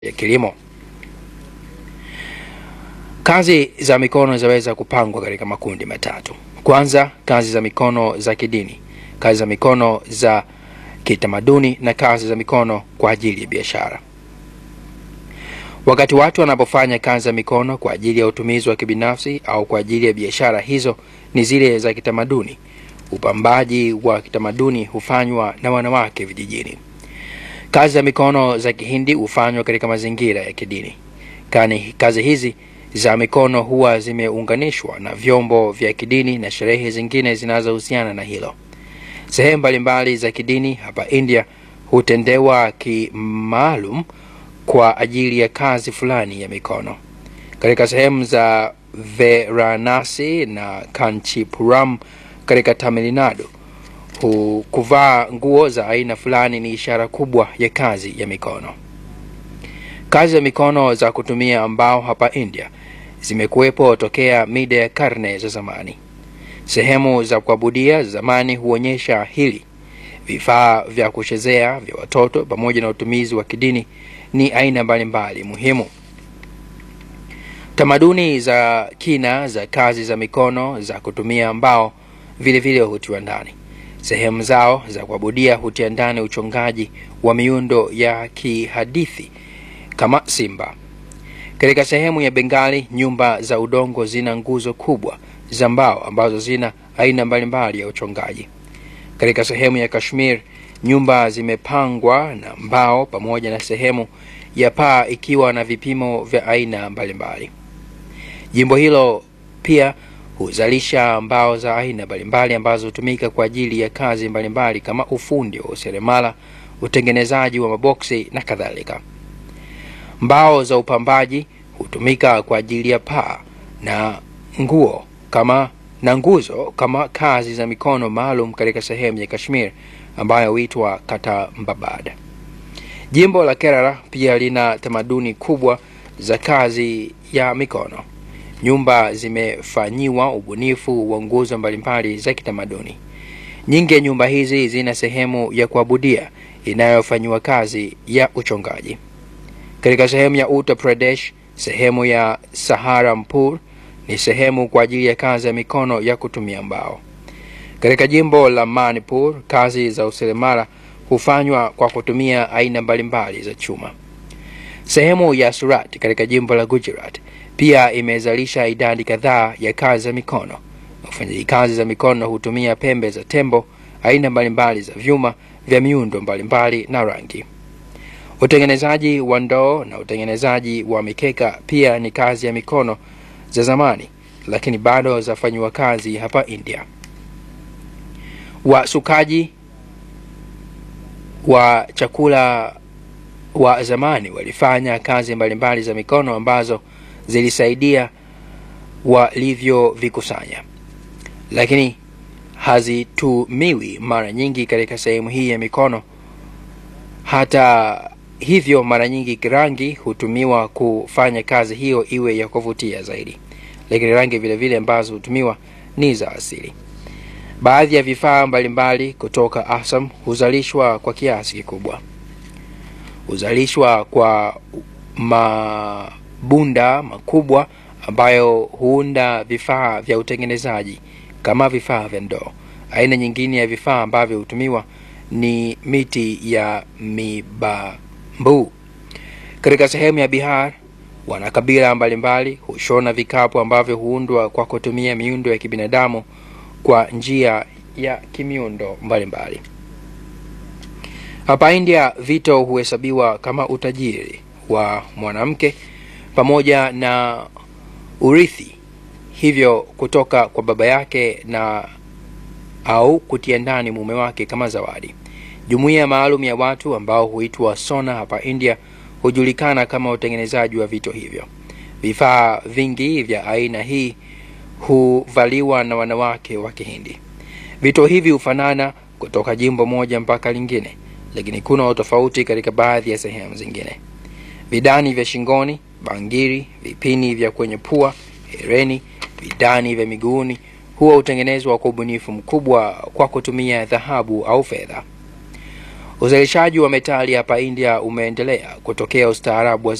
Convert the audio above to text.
ya kilimo. Kazi za mikono zinaweza kupangwa katika makundi matatu. Kwanza, kazi za mikono za kidini, kazi za mikono za kitamaduni na kazi za mikono kwa ajili ya biashara. Wakati watu wanapofanya kazi za mikono kwa ajili ya utumizi wa kibinafsi au kwa ajili ya biashara, hizo ni zile za kitamaduni. Upambaji wa kitamaduni hufanywa na wanawake vijijini. Kazi za mikono za Kihindi hufanywa katika mazingira ya kidini. Kani kazi hizi za mikono huwa zimeunganishwa na vyombo vya kidini na sherehe zingine zinazohusiana na hilo. Sehemu mbalimbali za kidini hapa India hutendewa kimaalum kwa ajili ya kazi fulani ya mikono. Katika sehemu za Varanasi na Kanchipuram katika Tamil Nadu, hu- kuvaa nguo za aina fulani ni ishara kubwa ya kazi ya mikono. Kazi za mikono za kutumia mbao hapa India zimekuwepo tokea mida ya karne za zamani. Sehemu za kuabudia zamani huonyesha hili. Vifaa vya kuchezea vya watoto pamoja na utumizi wa kidini ni aina mbalimbali muhimu. Tamaduni za kina za kazi za mikono za kutumia mbao vile vile hutiwa ndani. Sehemu zao za kuabudia hutia ndani uchongaji wa miundo ya kihadithi kama simba. Katika sehemu ya Bengali, nyumba za udongo zina nguzo kubwa za mbao ambazo zina aina mbalimbali ya uchongaji. Katika sehemu ya Kashmir, nyumba zimepangwa na mbao pamoja na sehemu ya paa ikiwa na vipimo vya aina mbalimbali. Jimbo hilo pia huzalisha mbao za aina mbalimbali ambazo hutumika kwa ajili ya kazi mbalimbali kama ufundi wa useremala, utengenezaji wa maboksi na kadhalika. Mbao za upambaji hutumika kwa ajili ya paa na nguo kama na nguzo kama kazi za mikono maalum katika sehemu ya Kashmir ambayo huitwa Katambabad. Jimbo la Kerala pia lina tamaduni kubwa za kazi ya mikono. Nyumba zimefanyiwa ubunifu wa nguzo mbalimbali za kitamaduni. Nyingi ya nyumba hizi zina sehemu ya kuabudia inayofanyiwa kazi ya uchongaji. Katika sehemu ya Uttar Pradesh, sehemu ya Saharanpur ni sehemu kwa ajili ya kazi ya mikono ya kutumia mbao. Katika jimbo la Manipur, kazi za useremala hufanywa kwa kutumia aina mbalimbali za chuma. Sehemu ya Surat katika jimbo la Gujarat pia imezalisha idadi kadhaa ya kazi za mikono. Wafanyaji kazi za mikono hutumia pembe za tembo, aina mbalimbali za vyuma vya miundo mbalimbali na rangi. Utengenezaji wa ndoo na utengenezaji wa mikeka pia ni kazi ya mikono za zamani, lakini bado zafanyiwa kazi hapa India. Wasukaji wa chakula wa zamani walifanya kazi mbalimbali za mikono ambazo zilisaidia walivyovikusanya, lakini hazitumiwi mara nyingi katika sehemu hii ya mikono. Hata hivyo, mara nyingi rangi hutumiwa kufanya kazi hiyo iwe ya kuvutia zaidi, lakini rangi vile vile ambazo hutumiwa ni za asili. Baadhi ya vifaa mbalimbali kutoka Assam huzalishwa kwa kiasi kikubwa. Huzalishwa kwa mabunda makubwa ambayo huunda vifaa vya utengenezaji kama vifaa vya ndoo. Aina nyingine ya vifaa ambavyo hutumiwa ni miti ya mibambu. Katika sehemu ya Bihar, wanakabila mbalimbali hushona vikapu ambavyo huundwa kwa kutumia miundo ya kibinadamu kwa njia ya kimiundo mbalimbali. Hapa India, vito huhesabiwa kama utajiri wa mwanamke pamoja na urithi, hivyo kutoka kwa baba yake na au kutia ndani mume wake kama zawadi. Jumuiya maalum ya watu ambao huitwa sona hapa India hujulikana kama utengenezaji wa vito hivyo. Vifaa vingi vya aina hii huvaliwa na wanawake wa Kihindi. Vito hivi hufanana kutoka jimbo moja mpaka lingine, lakini kuna utofauti katika baadhi ya sehemu zingine. Vidani vya shingoni, bangiri, vipini vya kwenye pua, hereni, vidani vya miguuni huwa hutengenezwa kwa ubunifu mkubwa kwa kutumia dhahabu au fedha. Uzalishaji wa metali hapa India umeendelea kutokea ustaarabu wa